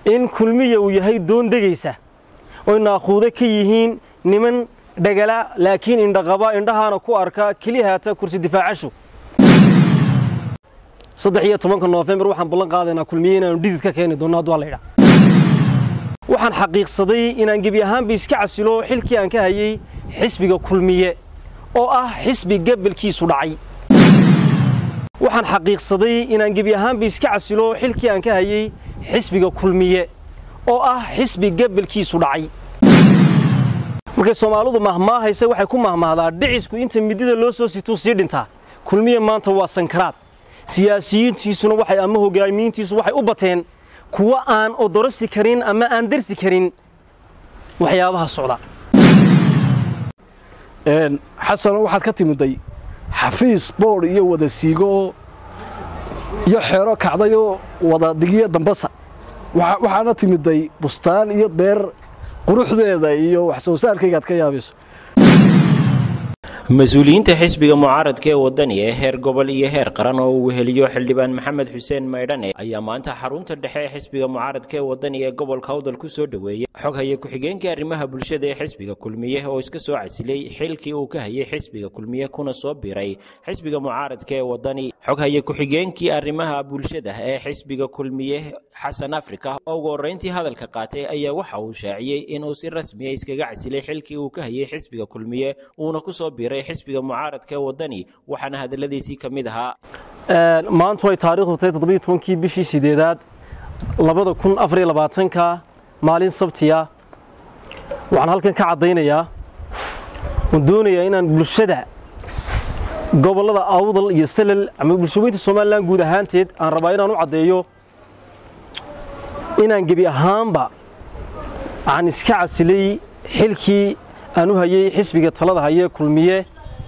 in kulmiya uu yahay doon degaysa oy naaquudo ka yihiin niman dhagala laakiin indhaqaba indhahaana ku arka keliya haata kursi difaacashu saddex iyo tobanka noofembar waxaan ballan qaadaynaa kulmiye inaanu dhidid ka keeni doonno hadduu alla waxaan xaqiiqsaday inaan gebi ahaanba iska casilo xilkii aan ka hayey xisbiga kulmiye oo ah xisbi gabalkiisu dhacay waxaan xaqiiqsaday inaan gebi ahaanba iska casilo xilkii aan ka hayey xisbiga kulmiye oo ah xisbi gabalkiisu dhacay markay soomaalidu mahmaahaysa waxay ku mahmahdaa dhicisku inta midida loo soo situu sii dhintaa kulmiye maanta waa sankaraad siyaasiyiintiisuna waxay ama hogaamiyiintiisu waxay u bateen kuwa aan odorosi karin ama aan darsi karin waxyaabaha socda xasano waxaad ka timiday xafiis boodh iyo wada siigo iyo xeero kacdayoo wada digiyo dambasa waxaana timiday bustaan iyo beer quruxdeeda iyo wax soo saarkaygaad ka yaabayso mas-uuliyiinta xisbiga mucaaradka ee wadani ee heer gobol iyo heer qaran oo uu weheliyo xildhibaan maxamed xuseen maydhane ayaa maanta xarunta dhexe ee xisbiga mucaaradka ee wadani ee gobolka awdal ku soo dhoweeyey xog haya ku-xigeenkii arrimaha bulshada ee xisbiga kulmiye oo iska soo casilay xilkii uu ka hayay xisbiga kulmiye kuna soo biray xisbiga mucaaradka ee wadani xog haya ku-xigeenkii arrimaha bulshada ee xisbiga kulmiye xasan afrika oo ugu horreyntii hadalka qaatay ayaa waxa uu shaaciyey inuu si rasmiya iskaga casilay xilkii uu ka hayay xisbiga kulmiye uuna kusoo biray xisbiga mucaaradka ee wadani waxaana hadaladiisii ka mid ahaa maantu ay taariikhdu tahay toddobiyo tobankii bishii sideedaad labada kun afariyo labaatanka maalin sabtiya waxaan halkan ka caddaynayaa oon doonayaa inaan bulshada gobollada awdal iyo salal ama bulshaweynta somalilan guud ahaanteed aan rabaa inaan u caddeeyo inaan gebi ahaanba aan iska casilay xilkii aan u hayey xisbiga talada hayee kulmiye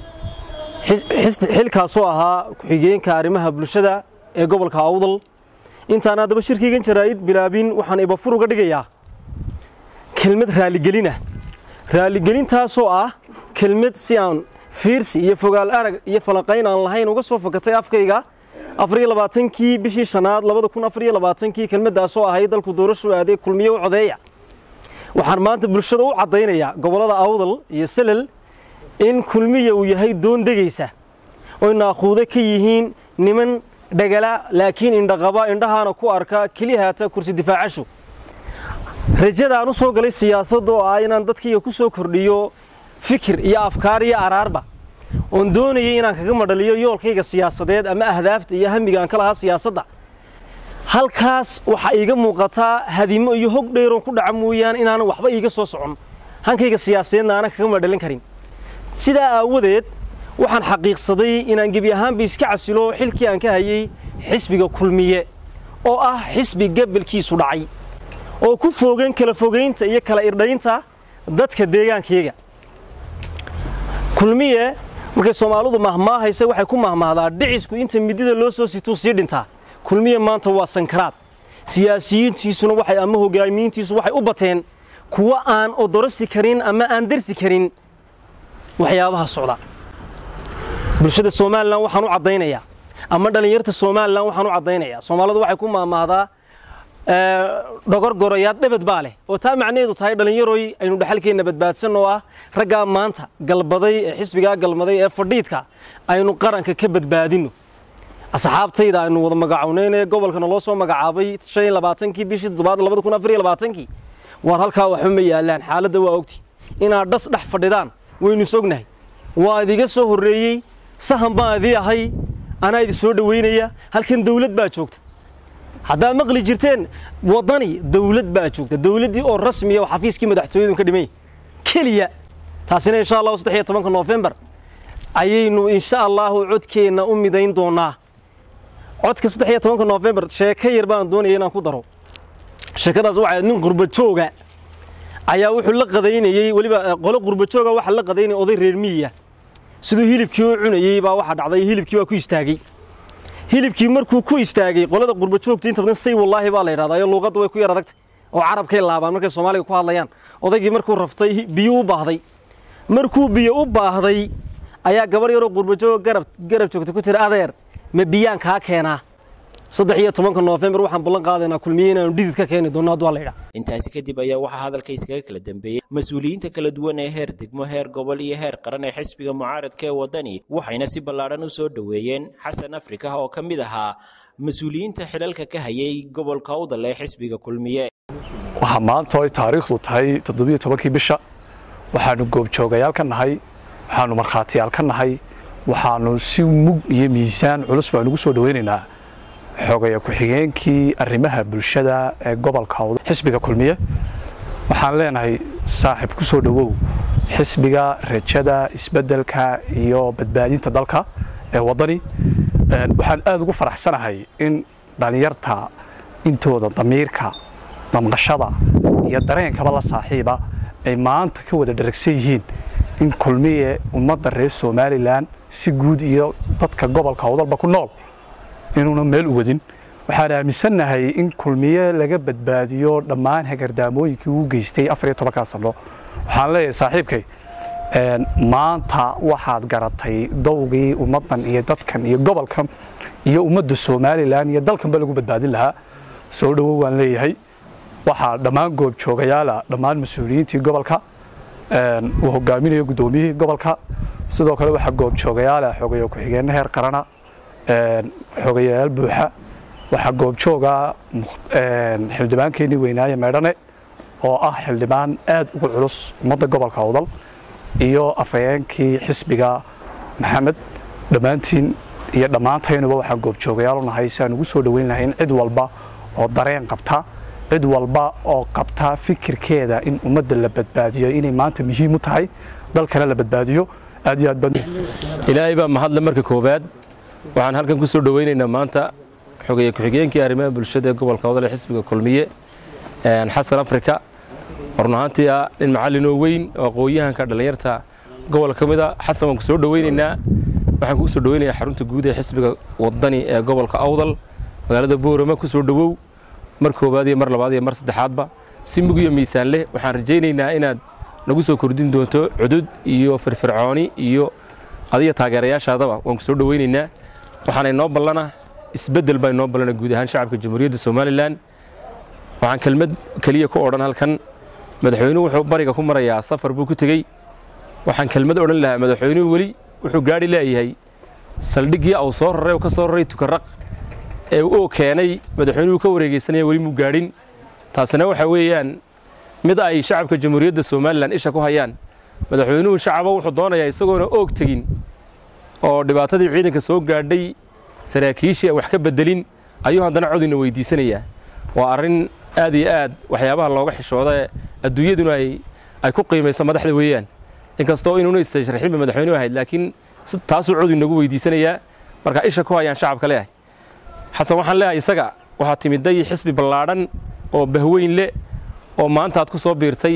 xilkaasoo ahaa ku-xigeenka arrimaha bulshada ee gobolka awdal intaan haddaba shirkaygan jaraa'id bilaabin waxaan ibafur uga dhigayaa kelmad raaligelina raaligelintaasoo ah kelmad si aan fiirsi iyo fogaal arag iyo falanqayn aan lahayn uga soo fakatay afkayga afariyo labaatankii bishii shanaad labada kun afariyo labaatankii kelmaddaasoo ahayd dalku doorashu aaday kulmiye u codeeya waxaan maanta bulshada u caddaynayaa gobollada awdal iyo salal in kulmiya uu yahay doon degaysa oy naaquudo ka yihiin niman dhagala laakiin indhaqaba indhahaana ku arka keliya haata kursi difaacashu rajada aan u soo galay siyaasadda oo ah inaan dadkayga ku soo kordhiyo fikir iyo afkaar iyo araarba oon doonayay inaan kaga madhaliyo yoolkayga siyaasadeed ama ahdaafta iyo hamiga aan ka lahaa siyaasadda halkaas waxaa iiga muuqataa hadimo iyo hog dheeroon ku dhaca mooyaan inaanan waxba iiga soo socon hankayga siyaasadeedna aanan kaga madhalin karin sidaa aawadeed waxaan xaqiiqsaday inaan gebi ahaanba iska casilo xilkii aan ka hayey xisbiga kulmiye oo ah xisbi gabalkiisu dhacay oo ku fogan kala fogaynta iyo kala irdhaynta dadka deegaankayga kulmiye markay soomaalidu mahmaahaysa waxay ku mahmahdaa dhicisku inta midida loo soo situu sii dhintaa kulmiye maanta waa sankaraad siyaasiyiintiisuna waxay ama hogaamiyiintiisu waxay u bateen kuwa aan odorosi karin ama aan darsi karin waxyaabaha socda bulshada somalilan waxaan u caddaynayaa ama dhallinyarta somalilan waxaan u caddaynayaa soomaalidu waxay ku maahmaahdaa dhogorgorayaad dhebed baa leh oo taa macnaheedu tahay dhallinyaroy aynu dhexalkeenna badbaadsan oo ah raggaa maanta galbaday ee xisbigaa galmaday ee fadhiidka aynu qaranka ka badbaadinno asxaabtayda aynu wada magacownayn ee gobolkana loo soo magacaabay shan iyo labaatankii bishii toddobaad labada kun afar iyo labaatankii waar halkaa waxba ma yaallaan xaaladda waa ogti inaad dhas dhex fadhidaan waynu is ognahay waa idiga soo horreeyey sahan baan idii ahay anaa idi soo dhoweynaya halkan dawlad baa joogta haddaad maqli jirteen waddani dawlad baa joogta dawladdii oo rasmiya oo xafiiskii madaxtooyadu ka dhimay keliya taasina insha allahu saddex iyo tobanka noofembar ayaynu insha allahu codkeenna u midayn doonaa codka saddex iyo tobanka noofembar sheeko yar baan doonaya inaan ku daro sheekadaas waxaa nin qurbajooga ayaa wuxuu la qadaynayey weliba qolo qurbajooga waxa la qadaynaya oday reer miyiya siduu hilibkii u cunayey baa waxa dhacday hilibkii baa ku istaagay hilibkii markuu ku istaagay qolada qurbajoogta inta badan say wallaahi baa la yidhahdaa iyo luuqadda way ku yar adagtay oo carabkay laabaan markay soomaaliga ku hadlayaan odaygii markuu raftay biyo u baahday markuu biyo u baahday ayaa gabar yaroo qurbajoog garab garab joogta ku tiri adeer ma biyaan kaa keenaa saddex iyo tobanka noofembar waxaan ballan qaadaynaa kulmiye inaanu dhidid ka keeni doonno hadduu alla yidhaa intaasi kadib ayaa waxaa hadalka iskaga kala dambeeyey mas-uuliyiinta kala duwan ee heer degmo heer gobol iyo heer qaran ee xisbiga mucaaradka ee waddani waxayna si ballaadhan u soo dhoweeyeen xasan afrika oo ka mid ahaa mas-uuliyiinta xilalka ka hayay gobolka awdal ee xisbiga kulmiye waxaa maanta ay taariikhdu tahay toddobiyo tobankii bisha waxaanu goobjoogayaal ka nahay waxaanu markhaatiyaal ka nahay waxaanu si mug iyo miisaan culus baan ugu soo dhoweynaynaa xogaya ku-xigeenkii arrimaha bulshada ee gobolka awdal xisbiga kulmiye waxaan leenahay saaxiib ku soo dhowow xisbiga rajada isbeddelka iyo badbaadinta dalka ee waddani waxaan aada ugu faraxsanahay in dhallinyarta intooda damiirka damqashada iyo dareenkaba la saaxiiba ay maanta ka wada dharagsan yihiin in kulmiye ummadda reer somalilan si guud iyo dadka gobolka awdalba ku nool inuuna meel u wadin waxaan aaminsannahay in kulmiye laga badbaadiyo dhammaan hagardaamooyinkii uu geystay afar iyo tobankaa sano waxaan leeyahay saaxiibkay maanta waxaad garatay dowgii ummaddan iyo dadkan iyo gobolkan iyo ummadda somalilan iyo dalkanba lagu badbaadin lahaa soo dhowow waan leeyahay waxaa dhammaan goobjoogayaala dhammaan mas-uuliyiintii gobolka uu hogaaminayo guddoomiyihii gobolka sidoo kale waxaa goobjoogayaala xogayo ku-xigeenna heer qarana xogayayaal buuxa waxaa goobjooga xildhibaankeenii weynaaye meedhane oo ah xildhibaan aad uga culus ummadda gobolka awdal iyo afhayeenkii xisbiga maxamed dhammaantiin iyo dhammaantaynuba waxaan goobjoogayaal u nahay si aan ugu soo dhoweyn lahayn cid walba oo dareen qabta cid walba oo qabta fikirkeeda in ummadda la badbaadiyo inay maanta muhiim u tahay dalkana la badbaadiyo aad iyo aad baan ilaahay baa mahadle marka koowaad waxaan halkan ku soo dhoweynaynaa maanta xogeeye ku-xigeenkii arrimaha bulshada ee gobolka wadal ee xisbiga kulmiye xasan afrika run ahaantii ah nin macallinoo weyn oo aqoon-yahanka dhallinyarta gobol ka mid a xasan waan ku soo dhoweynaynaa waxaan kugu soo dhoweynayaa xarunta guud ee xisbiga wadani ee gobolka awdal magaalada boorama ku soo dhowow mar koowaad iyo mar labaad iyo mar saddexaadba si mug iyo miisaan leh waxaan rajaynaynaa inaad nagu soo kordhin doonto cudud iyo firfircooni iyo adiga taageerayaashaadaba waan ku soo dhoweynaynaa waxaana inoo ballana isbeddel baa inoo ballana guud ahaan shacabka jamhuuriyadda somalilan waxaan kelmad keliya ku odhan halkan madaxweynuhu wuxuu bariga ku marayaa safar buu ku tegey waxaan kelmad odhan lahaa madaxweynuhu weli wuxuu gaadhi leeyahay saldhiggii au soo raray oo ka soo raray tukaraq ee uu keenay madaxweynuhu ka wareegeysanaya weli muu gaadhin taasina waxa weeyaan mid ay shacabka jamhuuriyadda somalilan isha ku hayaan madaxweynuhu shacaba wuxuu doonayaa isagoona oog tegin oo dhibaatadii ciidanka soo gaadhay saraakiishii aan wax ka beddelin ayuu haddana codina weydiisanayaa waa arrin aad iyo aad waxyaabaha looga xishooda adduunyaduna ay ku qiimayso madaxda weeyaan inkastoo inuuna istashraxinba madaxweynuhu ahayd laakiin taasuu cod inagu weydiisanayaa marka isha ku hayaan shacabka leeyahay xasan waxaan leeyahay isaga waxaa timiday xisbi ballaadhan oo bahweyn leh oo maanta aad ku soo biirtay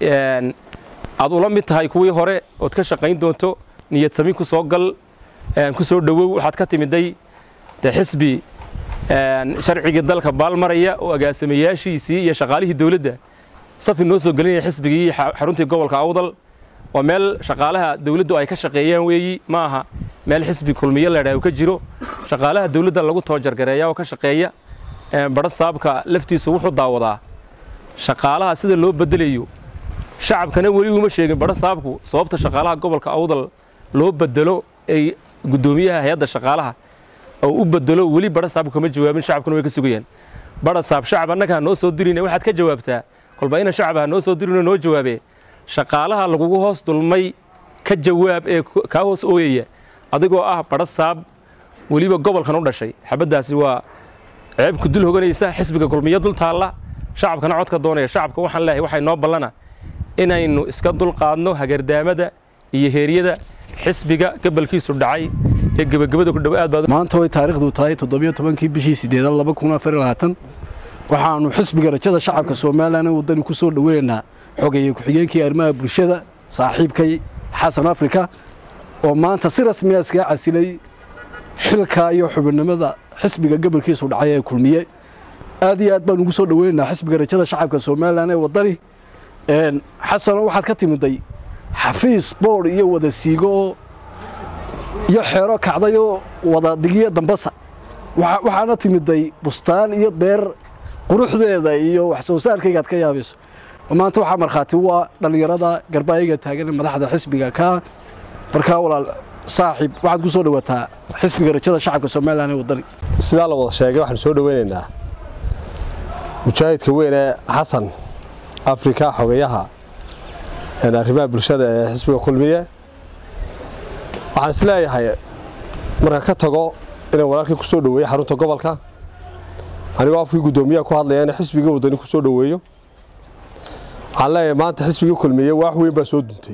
aad ula mid tahay kuwii hore ood ka shaqayn doonto niyad sami ku soo gal ku soo dhowow waxaad ka timiday dee xisbi sharcigii dalka baalmaraya oo agaasimayaashiisii iyo shaqaalihii dowladda safi noo soo gelinaya xisbigii xaruntii gobolka awdal waa meel shaqaalaha dowladdu ay ka shaqeeyaan weeyi ma aha meel xisbi kulmiye leedhaha uu ka jiro shaqaalaha dowladda lagu toojargareeya oo ka shaqeeya badha saabka laftiisu wuxuu daawadaa shaqaalaha sida loo bedelayo shacabkana weli uma sheegin badha saabku sababta shaqaalaha gobolka awdal loo bedelo ay guddoomiyaha hay-adda shaqaalaha oo u bedelo weli badha saabku kama jawaabin shacabkuna way ka sugayaan badha saab shacab annaga ha noo soo dirine waxaad ka jawaabtaa kolba ina shacab ha noo soo dirino noo jawaabee shaqaalaha lagugu hoos dulmay ka jawaab ee kaa hoos ooyaya adigoo ah badha saab weliba gobolkan u dhashay xabaddaasi waa ceebku dul hoganaysa xisbiga kulmiyo dul taalla shacabkana codka doonaya shacabka waxaan leeyahay waxay noo ballana inaynu iska dulqaadno hagardaamada iyo heeryada xisbiga gabalkiisu dhacay ee gebagabada ku dhow aad baad maanta way taariikhdu tahay toddobiyo tobankii bishii sideedad laba kun afar iyo labaatan waxaanu xisbiga rajada shacabka somalilan ee waddani ku soo dhoweynaynaa xogeeye ku-xigeenkii arrimaha bulshada saaxiibkay xasan afrika oo maanta si rasmiya iskaga casilay xilka iyo xubinnimada xisbiga gabalkiisu dhacay ee kulmiye aad iyo aad baan ugu soo dhoweynaynaa xisbiga rajada shacabka somalilan ee waddani xasano waxaad ka timiday xafiis boodh iyo wada siigo iyo xeero kacdayoo wada digiyo dambasa waxaana timiday bustaan iyo beer quruxdeeda iyo wax soo saarkayga aad ka yaabayso maanta waxaa markhaati u ah dhallinyarada garbaayaga taagan ee madaxda xisbiga ka markaa walaal saaxiib waxaad ku soo dhawaataa xisbiga rajada shacabka somalilan ee waddani sidaa la wada sheegay waxaanu soo dhaweynaynaa mujaahidka weyn ee xasan afrika xogayaha arrimaha bulshada ee xisbiga kulmiye waxaan is leeyahay marka ka tago inaan walaalkii ku soo dhoweeyo xarunta gobolka anigoo afkii guddoomiyaha ku hadlaya in xisbiga waddani ku soo dhoweeyo waxaan leeyahay maanta xisbigii kulmiye waax weyn baa soo duntay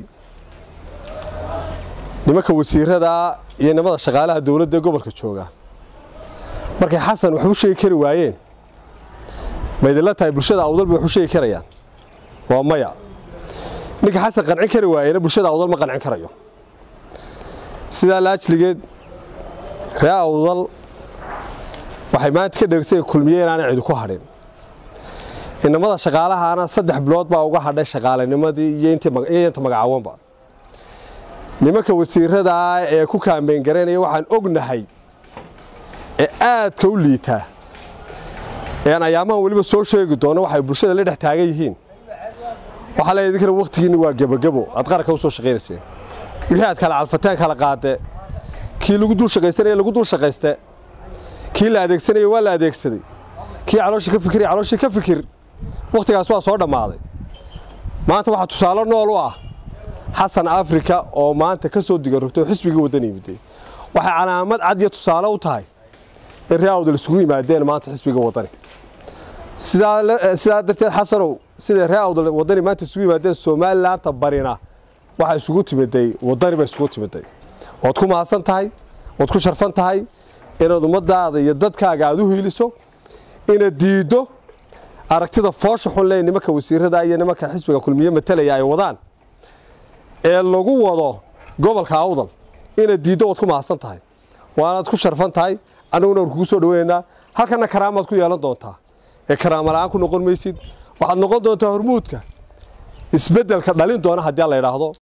nimanka wasiirada iyo nimada shaqaalaha dowladda ee gobolka jooga markay xasan wax u sheegi kari waayeen ma idinla tahay bulshada awdal bay wax u sheegi karayaan waa maya ninka xasan qancin kari waayena bulshada awdal ma qancin karayo sidaa laajligeed ree awdal waxay maanta ka dheegsay kulmiye inaanay cidi ku hadhin inamada shaqaalahaana saddex bilood baa uga hadhay shaqaalanimadii iyo inta magacaawanba nimanka wasiiradaa ee ku kaambeyn garaynaya waxaan ognahay ee aadka u liitaa ee aan ayaamahan weliba soo sheegi doono waxay bulshada la dhex taagan yihiin waxaa leeyahay idinkana wakhtigiinni waa gebagebo aad qaranka u soo shaqaynayseen wixii aad kala calfateen kala qaade kii lagu dul shaqaysanaya lagu dul shaqayste kii la adeegsanaya waa la adeegsaday kii calooshii ka fikiraya calooshii ka fikir wakhtigaas waa soo dhammaaday maanta waxaa tusaale nool u ah xasan afrika oo maanta ka soo digan rogtay oo xisbigii waddan yimiday waxay calaamad cad iyo tusaale u tahay in ree awdal isugu yimaadeen maanta xisbiga waddani sidaa darteed xasanow siday ree awdal waddani maanta isugu yimaadeen somalilaanta barina waxaa isugu timiday waddani ba isugu timiday waad ku mahadsan tahay waad ku sharfan tahay inaad ummadaada iyo dadkaaga aad u hiiliso inaad diiddo aragtida foosha xun lee nimanka wasiirada iyo nimanka xisbiga kulmiye matalaya ay wadaan ee lagu wado gobolka awdal inaad diiddo waad ku mahadsan tahay waanaad ku sharfan tahay annaguna waan kugu soo dhaweynaynaa halkana karaamaad ku yeelan doontaa ee karaama la'aan ku noqon maysid waxaad noqon doontaa hormuudka isbeddelka dhalin doona haddii la idhaahdo